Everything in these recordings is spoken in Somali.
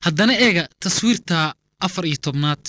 haddana eega taswiirta afar iyo tobnaad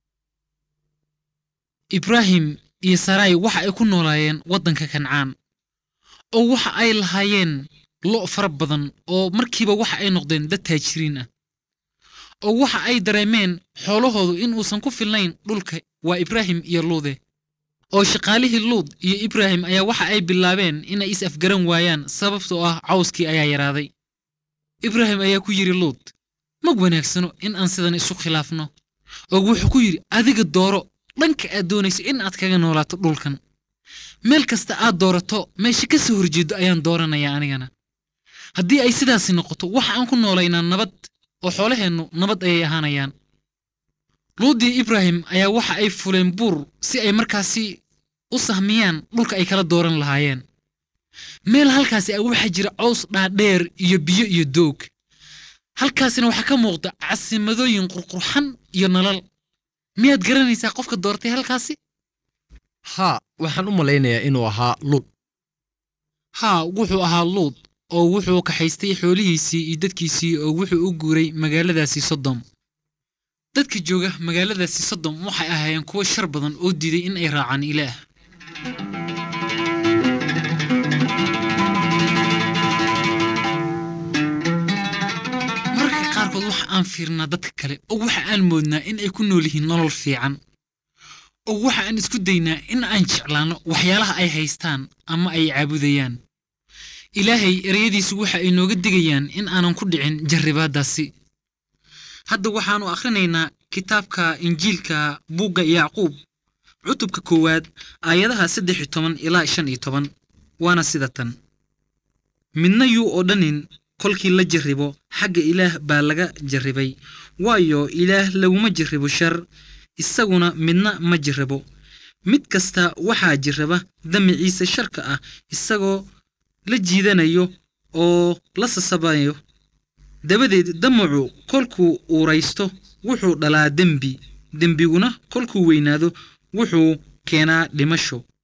ibraahim iyo sarai waxa ay ku noolaayeen waddanka kancaan oo waxa ay lahaayeen lo' fara badan oo markiiba waxa ay noqdeen dad taajiriin ah oo waxa ay dareemeen xoolahoodu in uusan ku filnayn dhulka waa ibraahim iyo luude oo shaqaalihii luud iyo ibraahim ayaa waxa ay bilaabeen inay is afgaran waayaan sababtoo ah cawskii ayaa yaraaday ibraahim ayaa ku yidhi luud mag wanaagsano in aan sidan isu khilaafno oo wuxuu ku yidhi adiga dooro dhanka aad doonayso in aad kaga noolaato dhulkan meel kasta aad doorato meesha ka soo horjeedo ayaan dooranayaa anigana haddii ay sidaasi noqoto waxa aan ku noolaynaa nabad oo xoolaheennu nabad ayay ahaanayaan luudii ibraahim ayaa waxa ay fuleen buur si ay markaasi u sahmiyaan dhulka ay kala dooran lahaayeen meel halkaasi ah waxaa jira cows dhaadheer iyo biyo iyo doog halkaasina waxaa ka muuqda casimadooyin qurqurxan iyo nalal miyaad garanaysaa qofka doortay halkaasi haa waxaan u malaynayaa inuu ahaa luud haa wuxuu ahaa luud oo wuxuu kaxaystay xoolihiisii iyo dadkiisii oo wuxuu u guuray magaaladaasi sodom dadka jooga magaaladaasi sodom waxay ahaayeen kuwo shar badan oo diiday in ay raacaan ilaah mararka qaarkood waxa aan fiirnaa dadka kale oo waxa aan moodnaa in ay ku nool yihiin nolol fiican oo waxa aan isku daynaa in aan jeclaanno waxyaalaha ay haystaan ama ay caabudayaan ilaahay ereyadiisu waxa ay nooga digayaan in aanan ku dhicin jarribaaddaasi hadda waxaannu akhrinaynaa kitaabka injiilka buugga yacquub cutubka koowaad aayadaha saddex iyo toban ilaa shan iyo toban waana sida tan midna yuu odhanin kolkii la jarribo xagga ilaah baa laga jarribay waayo ilaah laguma jarribo shar isaguna midna ma jirrabo mid kasta waxaa jirraba damiciisa sharka ah isagoo la jiidanayo oo la sasabayo dabadeed damacu kolkuu uuraysto wuxuu dhalaa dembi dembiguna kolkuu weynaado wuxuu keenaa dhimasho